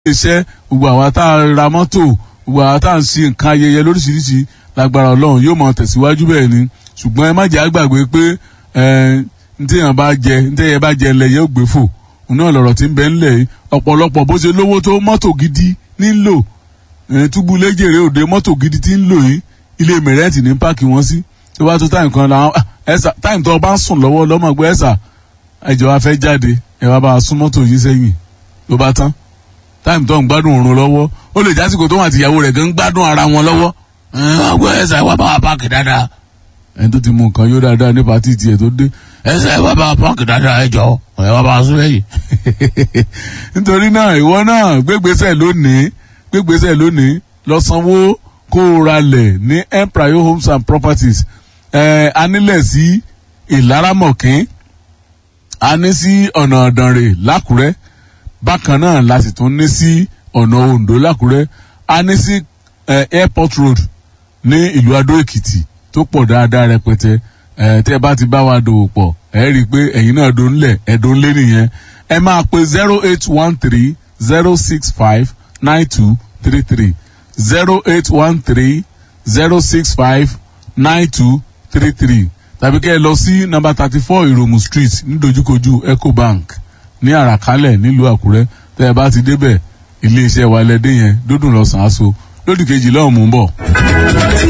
iṣẹ́ gbogbo àwa tá a ra mọ́tò gbogbo àwa tá a ń ṣe nǹkan ayẹyẹ lóríṣiríṣi lágbára ọlọ́run yóò máa tẹ̀síwájú bẹ́ẹ̀ ni ṣùgbọ́n ẹ má jẹ́ àgbàgbé pé ntẹ̀yàn bá jẹ ntẹ̀yàn bá jẹ ńlẹ̀ yóò gbé fò òun náà lọ̀rọ̀ tí ń bẹ ńlẹ̀ yìí ọ̀pọ̀lọpọ̀ bó ṣe lówó tó mọ́tò gidi nílò túbú léjèrè òde mọ́tò gidi tí ń lò yìí ilé mẹ̀rẹ́ǹtì ní páàkì wọn sí tó bá tó táìmù kan làwọn ẹ̀sà táìmù tó bá ń sùn lọ́wọ́ lọ́mọ gbé ẹ̀sà ẹ̀jọ̀ wa fẹ́ jáde ẹ̀ wá bá a sún mọ́tò yìí sẹ́yìn ló bá tán táìmù tó ń gbádùn òrùn lọ́wọ́ ó lè jásìkò tó wọn àti ìyàwó rẹ̀ gan ń gbádùn ara wọn lọ́wọ́ ọgbẹ́ ẹ̀sà ẹ̀ wá bá wa páàkì dáadáa ẹni tó ti mú nǹkan yóò dáadáa ní pàtí tiẹ̀ tó dé ẹ̀sà ẹ̀ wá bá wa páàkì dáadáa ẹ̀ jọ ẹ̀ wá bá wa sún lẹ́yìn. nítorí náà ìwọ náà gbégbèsè lónìí gbégbèsè lónìí lọ sanwó kó o ralẹ̀ ní empire homes and properties ẹ̀ anílẹ̀ sí ìlaramọ̀kín a ní sí ọ̀nà ọ̀dànrè lákùrẹ́ bákan náà la sì tún ní sí ọ̀nà ondo lákùrẹ́ a ní sí airport road ní ìlú adó èkìtì tó pọ̀ dáadáa rẹpẹtẹ tẹ́ ẹ bá ti bá wa dòwò pọ̀ ẹ rí i pé ẹ̀yin náà dó ńlẹ̀ ẹ̀ dó ńlé nìyẹn ẹ máa pe zero eight one three zero six five nine two three three zero eight one three zero six five nine two three three tàbí kẹ́ ẹ lọ sí nọ́mbà thirty four ìròmù street nídojúkojú ecobank ní àràkálẹ̀ nílùú àkúrẹ́ tẹ́ ẹ bá ti débẹ̀ iléeṣẹ́ wa lẹ́dẹ́ yẹn dúdùn lọ́sàn-án aṣọ lódì kejì lọ́hùn mú bọ̀.